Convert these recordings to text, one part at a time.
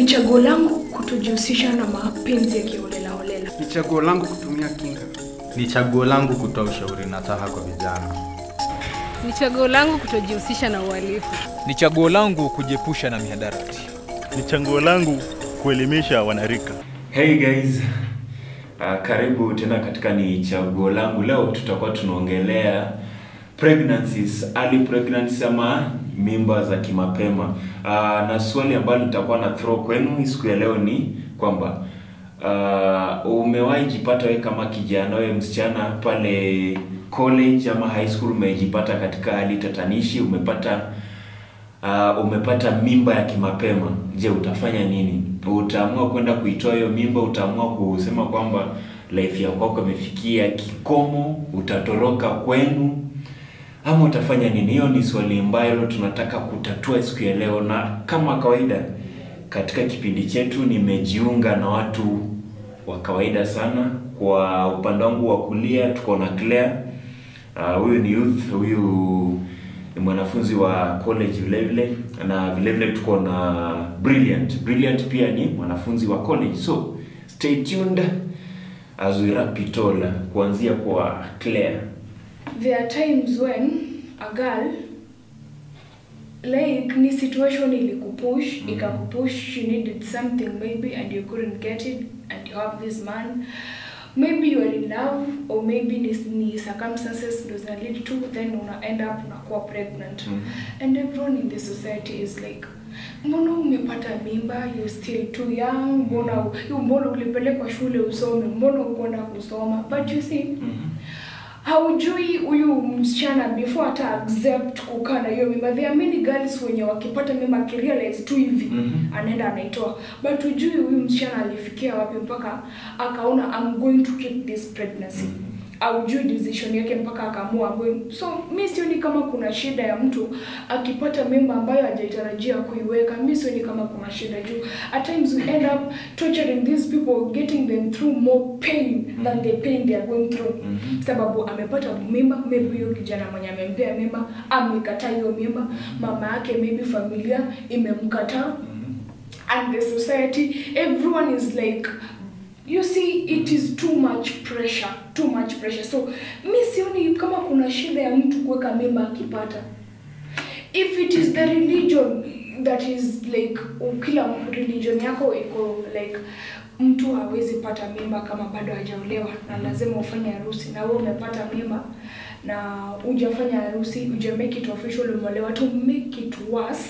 chaguo langu kutojihusisha na mapenzi ya kiholelaholela. Ni chaguo langu kutumia kinga. Ni chaguo langu kutoa ushauri nasaha kwa vijana. Ni chaguo langu kutojihusisha na uhalifu. Ni chaguo langu kujiepusha na mihadarati. Ni chaguo langu kuelimisha wanarika. Hey guys, uh, karibu tena katika ni chaguo langu. Leo tutakuwa tunaongelea pregnancies, early pregnancies ama mimba za kimapema. Uh, na swali ambalo nitakuwa na throw kwenu siku ya leo ni kwamba uh, umewahi jipata wewe kama kijana, wewe msichana pale college ama high school umejipata katika hali tatanishi, umepata uh, umepata mimba ya kimapema, je, utafanya nini? Utaamua kwenda kuitoa hiyo mimba? Utaamua kusema kwamba life ya kwako imefikia kikomo, utatoroka kwenu, ama utafanya nini? Hiyo ni swali ambalo tunataka kutatua siku ya leo, na kama kawaida katika kipindi chetu nimejiunga na watu wa kawaida sana. Kwa upande wangu wa kulia tuko na Claire, uh, huyu ni youth, huyu ni mwanafunzi wa college vile vile na vile vile tuko na Brilliant. Brilliant pia ni mwanafunzi wa college, so stay tuned as we wrap it all, kuanzia kwa Claire. There are times when a girl like ni situation ilikupush mm. ikakupush you needed something maybe and you couldn't get it and you have this man maybe you are in love or maybe ni, ni circumstances ndo zina lead to then una end up unakuwa pregnant Mhm. and everyone in the society is like mbona umepata mimba you still too young mbona u- mbona ulipelekwa shule usome mbona ukwenda kusoma but you see haujui huyu msichana before hata accept kukaa na hiyo mimba there are many girls wenye wakipata mimba akirealize tu hivi Mhm. anaenda anaitoa but hujui huyu msichana alifikia wapi mpaka akaona I'm going to keep this pregnancy aujui decision yake mpaka akaamua I'm going so mi sioni kama kuna shida ya mtu akipata mimba ambayo hajaitarajia kuiweka mi sioni kama kuna shida juu at times we end up torturing these people getting them through more pain than the pain they are going through Mhm. sababu amepata mimba maybe huyo kijana mwenye amempea mimba amekataa hiyo mimba mama yake maybe familia imemkataa and the society everyone is like you see it is too much pressure too much pressure so mi sioni kama kuna shida ya mtu kuweka mimba akipata if it is the religion that is like kila religion yako iko like mtu hawezi pata mimba kama bado hajaolewa na lazima ufanye harusi na wewe umepata mimba na hujafanya harusi uja make it official umeolewa to make it worse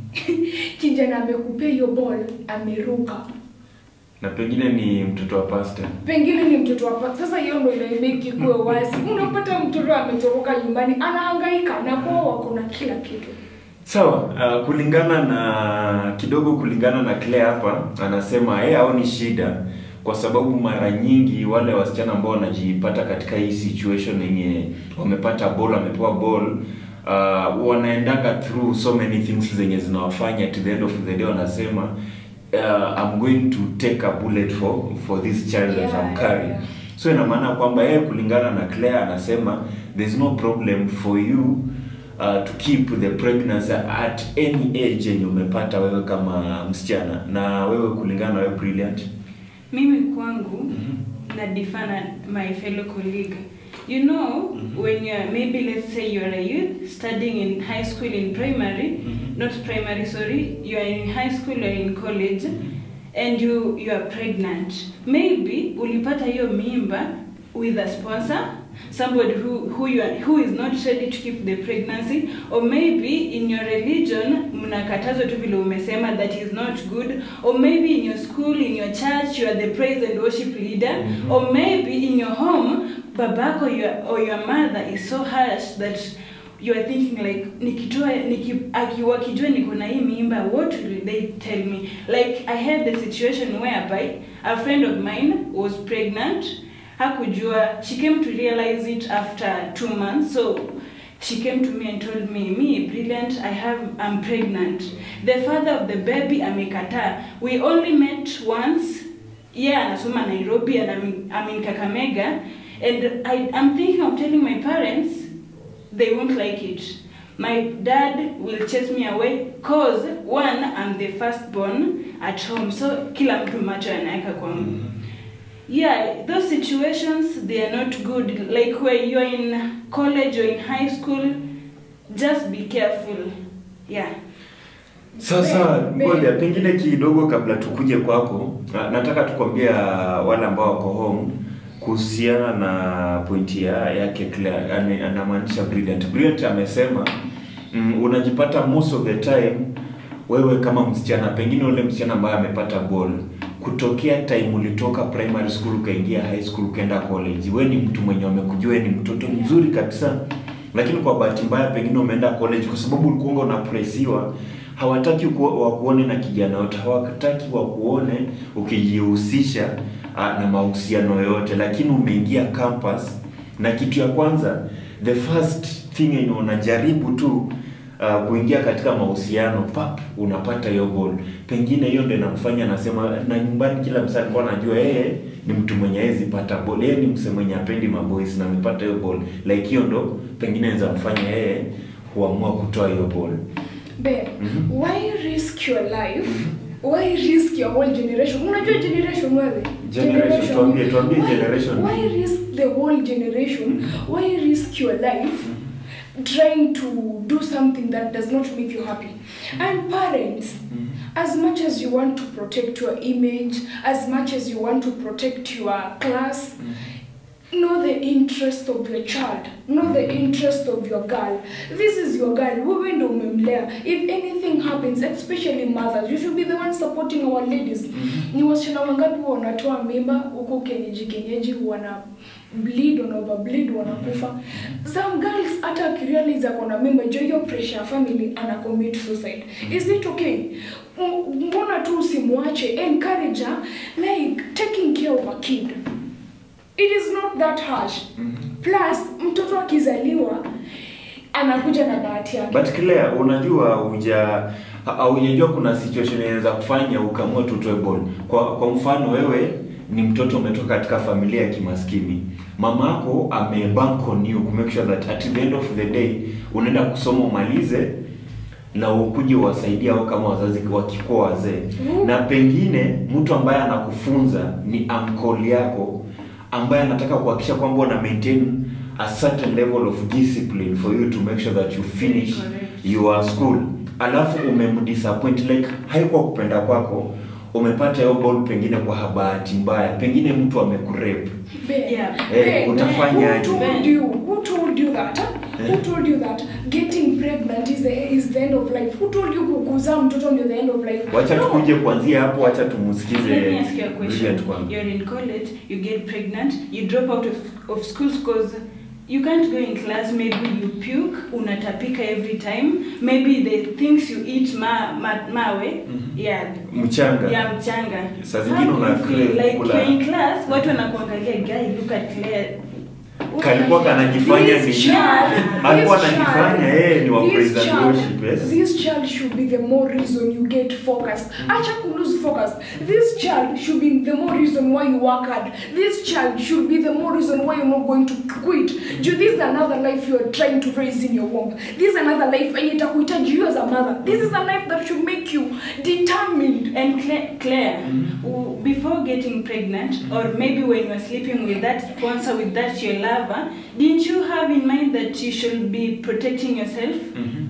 kijana amekupea hiyo ball ameruka na pengine ni mtoto wa pastor. pengine ni mtoto wa sasa hiyo ndo inaimeki kuwe wasi unapata mtoto ametoroka nyumbani anahangaika na kwao wako na kila kitu Sawa, uh, kulingana na kidogo kulingana na Claire hapa anasema yeye haoni shida kwa sababu mara nyingi wale wasichana ambao wanajipata katika hii situation yenye wamepata ball, wamepewa ball uh, wanaendaga through so many things zenye zinawafanya to the end of the day wanasema uh, I'm going to take a bullet for for this child that Yeah, I'm carrying. yeah. So ina maana kwamba yeye kulingana na Claire anasema there's no problem for you uh, to keep the pregnancy at any age yenye umepata wewe kama msichana na wewe kulingana na wewe brilliant mimi kwangu na defana my fellow colleague you know when you're maybe let's say you're a youth studying in high school in primary not primary sorry you're in high school or in college and you you are pregnant maybe ulipata hiyo mimba with a sponsor somebody who who you are, who is not ready to keep the pregnancy or maybe in your religion mnakatazwa tu vile umesema that is not good or maybe in your school in your church you are the praise and worship leader or maybe in your home babako your, or your mother is so harsh that you are thinking like nikitoa niki, aki- wakijua niko na hii mimba what will they tell me like i had the situation whereby a friend of mine was pregnant hakujua she came to realize it after two months so she came to me and told me me brilliant i have i'm pregnant the father of the baby amekataa we only met once yeah anasoma nairobi and I'm, in- I'm in kakamega and I, i'm thinking of telling my parents they won't like it my dad will chase me away cause one I'm the firstborn at home so kila mtu macho anaweka kwangu yeah those situations they are not good like where you're in college or in high school just be careful yeah Sasa Me- ngoja pengine kidogo kabla tukuje kwako, na- nataka tukwambia wale ambao wako home kuhusiana na pointi ya yake Claire, yani anamaanisha Brilliant. Brilliant amesema mm, unajipata most of the time wewe kama msichana, pengine ule msichana ambaye amepata ball kutokea time ulitoka primary school ukaingia high school ukaenda college, we ni mtu mwenye wamekujua wewe ni mtoto mzuri kabisa, lakini kwa bahati mbaya pengine umeenda college kwa sababu ulikuwa unapresiwa hawataki ku- wakuone na kijana yote, hawataki wakuone ukijihusisha ah, na mahusiano yote, lakini umeingia campus na kitu ya kwanza, the first thing yenye unajaribu tu uh, kuingia katika mahusiano pap, unapata hiyo ball. Pengine hiyo ndio inamfanya anasema, na nyumbani kila msa alikuwa anajua yeye ni mtu mwenye hawezi pata ball, yeye ni mse mwenye apendi maboys na amepata hiyo ball, like hiyo ndo pengine inaweza mfanya yeye kuamua kutoa hiyo ball. Ben, Mhm. why risk your life? Why risk your whole generation? Unajua generation wewe? Generation, tuambie- tuambie Why- generation. Why risk the whole generation? Why risk your life trying to do something that does not make you happy? And parents, as much as you want to protect your image, as much as you want to protect your class, know the interest of your child know the interest of your girl this is your girl wewe ndo umemlea if anything happens especially mothers you should be the one supporting our ladies ni wasichana wangapi wanatoa mimba huku kenyeji kenyeji wana bleed wana overbleed wanakufa some girls hata akirealize ako na mimba jo hiyo pressure ya family ana commit suicide is it okay M- mbona tu usimwache encourage her like taking care of a kid it is not that harsh plus mtoto akizaliwa anakuja na bahati yake But Claire, unajua huja haujajua kuna situation inaweza kufanya ukamua tutoe ball. Kwa kwa mfano wewe ni mtoto umetoka katika familia ya kimaskini. Mamako amebank on you to make sure that at the end of the day unaenda kusoma umalize na ukuje uwasaidie au kama wazazi wakikuwa wazee. Mm. Na pengine mtu ambaye anakufunza ni uncle yako ambaye anataka kuhakikisha kwamba una maintain a certain level of discipline for you to make sure that you finish Correct. your school alafu umemdisappoint like haikuwa kupenda kwako umepata hiyo ball pengine kwa bahati mbaya pengine mtu amekurepe Ben, Yeah. Eh, Ben, utafanyaje? who told you who told you that huh? who told you that getting pregnant is the, is the end of life who told you kukuzaa mtoto ndio the end of life wacha No. tukuje kuanzia hapo wacha tumusikize Let me ask you a question. Brilliant kwanza. You're in college, you get pregnant, you drop out of, of school because you can't go in class, maybe you puke, unatapika every time, maybe the things you eat ma, ma, mawe, yeah, mchanga ya mchanga. Saa zingine How do you una feel? crave like kula- you're in class, watu wanakuangalia, guy, look at Claire. kalikuwa kanajifanya This ni child, alikuwa this anajifanya child, yeye ni wa this praise and child- worship yes This child should be the more reason you get focused. Acha ku lose focus. This child should be the more reason why you work hard. This child should be the more reason why you're not going to quit. Ju- This is another life you are trying to raise in your womb. This is another life and itakuhitaji you as a mother. This is a life that should make you determined. And Claire, Claire w- before getting pregnant, or maybe when you are sleeping with that sponsor, with that your lover, didn't you have in mind that you should be protecting yourself? Mhm.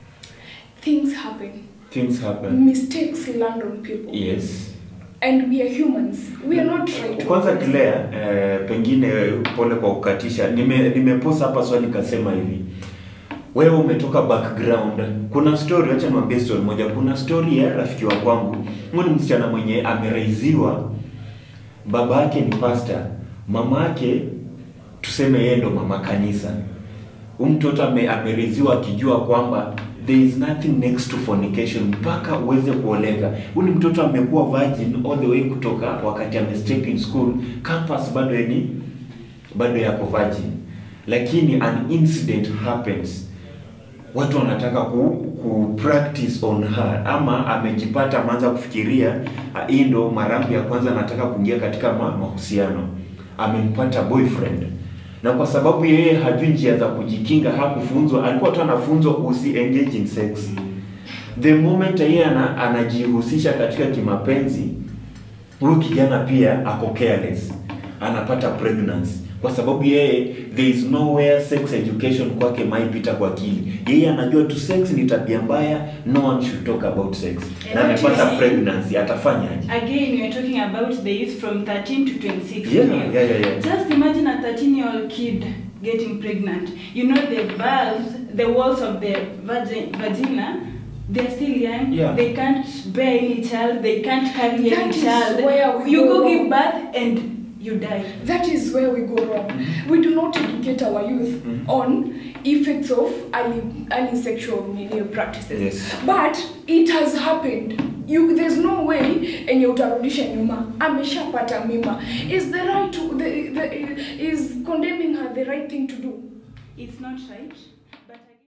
Things happen. things happen Mistakes land on people. yes And we are humans. We are not right. kwanza Claire, eh, pengine pole kwa kukatisha nime nimeposa hapa swali nikasema hivi wewe umetoka background kuna story acha niwaambie story moja kuna story ya rafiki wa kwangu huyu ni msichana mwenye ameraiziwa baba yake ni pastor mama yake tuseme yeye ndo mama kanisa huyu mtoto ame, ameriziwa akijua kwamba there is nothing next to fornication mpaka uweze kuoleka huyu ni mtoto amekuwa virgin all the way kutoka wakati ame step in school campus bado ni bado yako virgin lakini an incident happens watu wanataka ku, ku practice on her ama amejipata ameanza kufikiria ah, hii ndo marambi ya kwanza anataka kuingia katika ma, mahusiano amempata boyfriend na kwa sababu yeye hajui njia za kujikinga, hakufunzwa, alikuwa tu anafunzwa usi engage in sex. The moment yeye ana, anajihusisha katika kimapenzi, huyu kijana pia ako careless, anapata pregnancy kwa sababu yeye there is nowhere sex education kwake maipita kwa akili. Yeye anajua tu sex ni tabia mbaya, no one should talk about sex, na And amepata actually- pregnancy, atafanyaje? Again, we are talking about the youth from 13 to 26. Yeah, years. yeah, yeah, yeah. Just imagine a 13 year old kid getting pregnant. You know, the valves, the walls of the vagi- vagina, they're still young. Yeah. They can't bear any child. They can't carry That any is child. where we you go go wrong. give birth and you die. That is where we go wrong. We do not educate our youth on effects of early, early sexual media practices. Yes. But it has happened. You, there's no way enye utarudisha nyuma ameshapata mimba is the right to, the, the, is condemning her the right thing to do It's not right.